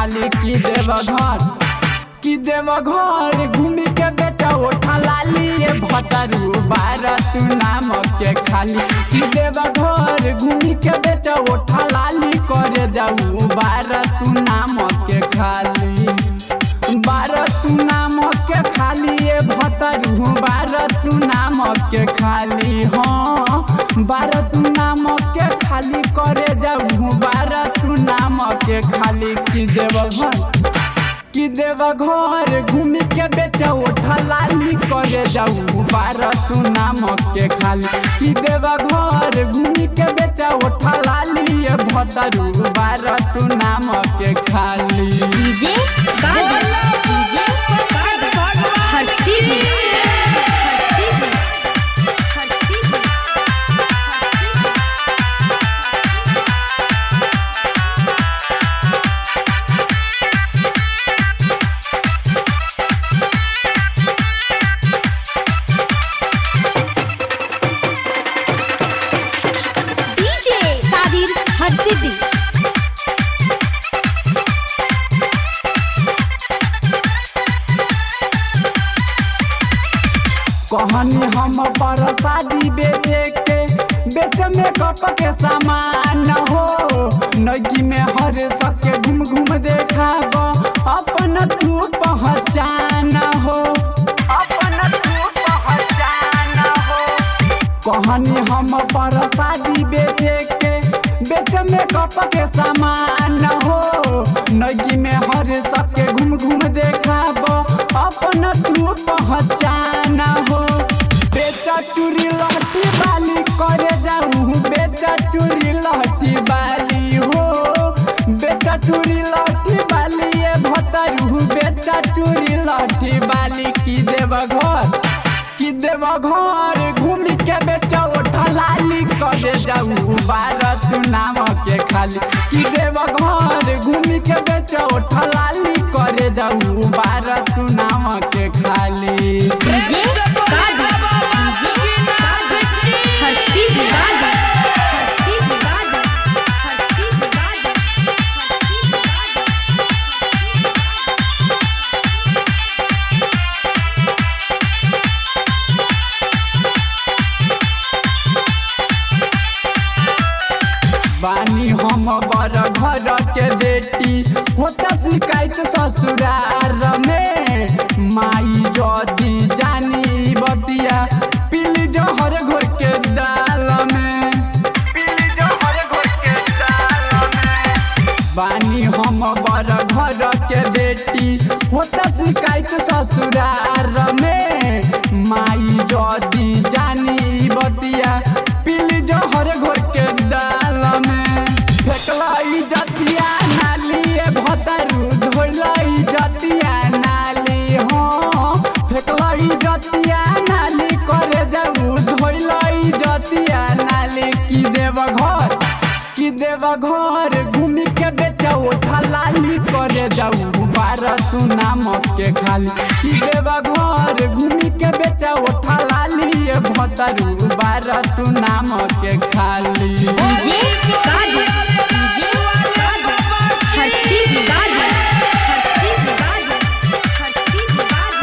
खाली की देव घर की देव घर घूमी के बेटा उठा लाली ये भतरू बारह तू नाम के खाली की देव घर घूमी के बेटा उठा लाली करे जाऊ बारह तू नाम के खाली बारह तू नाम के खाली ये भतरू बारह तू नाम के खाली हाँ बारह तू नाम के खाली करे जाऊ बारह तू नाम के खाली की देव घर कि देव घर घूमी के बेचा उठा लाली करे जाऊ बारह तू नाम के खाली कि देव घर घूमी के बेचा उठा लाली ये भतरू बारह तू नाम के खाली डीजे गार्ड डीजे गार्ड हर्षी हर्षी हर्षी डीजे तादिर हर्षिदी कहनी हम पर शादी बेचे के बेच में कप के सामान हो नगी में हर सके घूम घूम देखाब अपन तू पहचान हो अपन तू पहचान हो कहनी हम पर शादी बेचे के बेच में कप के सामान हो नगी में हर सके घूम घूम देखाब अपन तू पहचान हो बेचा चूरी लहटी बाली करे जाऊ बेचा चूरी लहटी बाली हो बेचा चूरी लहटी बाली ये भतरू बेचा चूरी लहटी बाली की देव घर कि देव घर घूमी के बेचा उठा लाली करे जाऊ बारह तू नाम के खाली कि देव घर घूमी के बेचा उठा लाली करे जाऊ बारह तू नाम के खाली डीजे गार्ड डीजे गार्ड हर्षी गार्ड हर्षी गार्ड हर्षी गार्ड बानी हम बड़ घर के बेटी होता शिकायत ससुरार में माई जदी जानी बतिया पीली जहर घोर के दाल में पीली जहर घोर के दाल में बानी हम बड़ घर के बेटी होता शिकायत ससुरार में माई जदी जानी बतिया पीली जहर घोर के दाल में फेकलाई जतिया नाली ए भतरू धोलाई जतिया नाली हो फेकलाई जतिया नाली करे जाऊ धोलाई जतिया नाली की देव घर कि देव घर घूमी के बेचा उठा लाली करे जाऊ बारह तू नाम के खाली कि देव घर घूमी के बेचा उठा लाली ये भतरू बारह तू नाम के खाली डीजे गार्ड डीजे गार्ड हर्षी गार्ड हर्षी गार्ड हर्षी गार्ड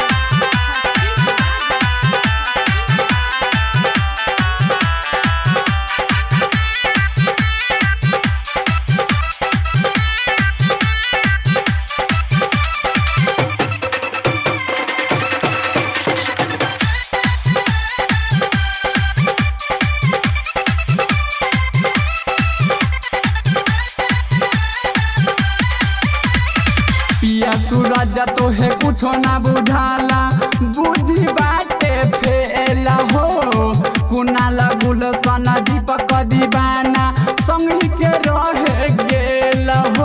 पिया सूरज तो है कुछो ना बुझाला बुद्धि बाटे फेला हो कुनाल गुलशन दीपक दीवाना संगी के रहे गेल हो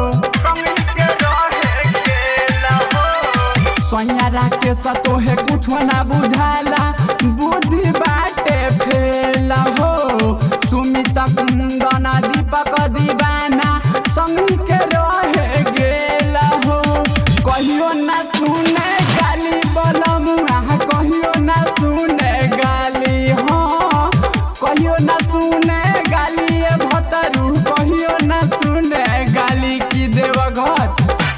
सोयारा के सतो है कुछो ना बुझाला बुद्धि बाटे फेला हो सुमित कुंदन दीपक दीवाना संगी के रहे गेल हो कहियो ना सुने गाली बलम कहियो ना सुने गाली हाँ कहियो ना सुने गाली ए भतरू कहियो ना सुने गाली की देव घर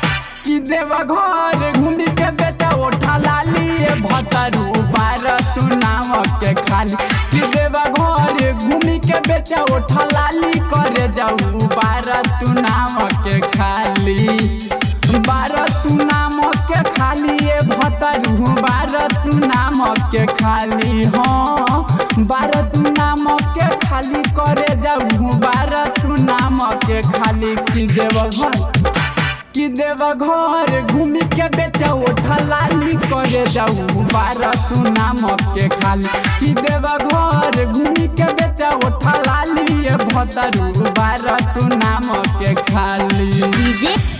देव घर घूमी के बेचा उठा लाली ए भतरू बार तू नाम के खाली कि देव घर घूमी के बेचा उठा लाली करे जाऊ बार तू नाम के खाली बार तू नाम के खाली ए भतरू बार तू नाम के खाली हाँ बार तू नाम के खाली करे जाऊ बार तू नाम के खाली कि देव घर कि देव घर घूमी के बेचा उठा लाली करे जाऊ बारह तू नाम के खाली कि देव घर घूमी के बेचा उठा लाली ये भतरू बारह तू नाम के खाली डीजे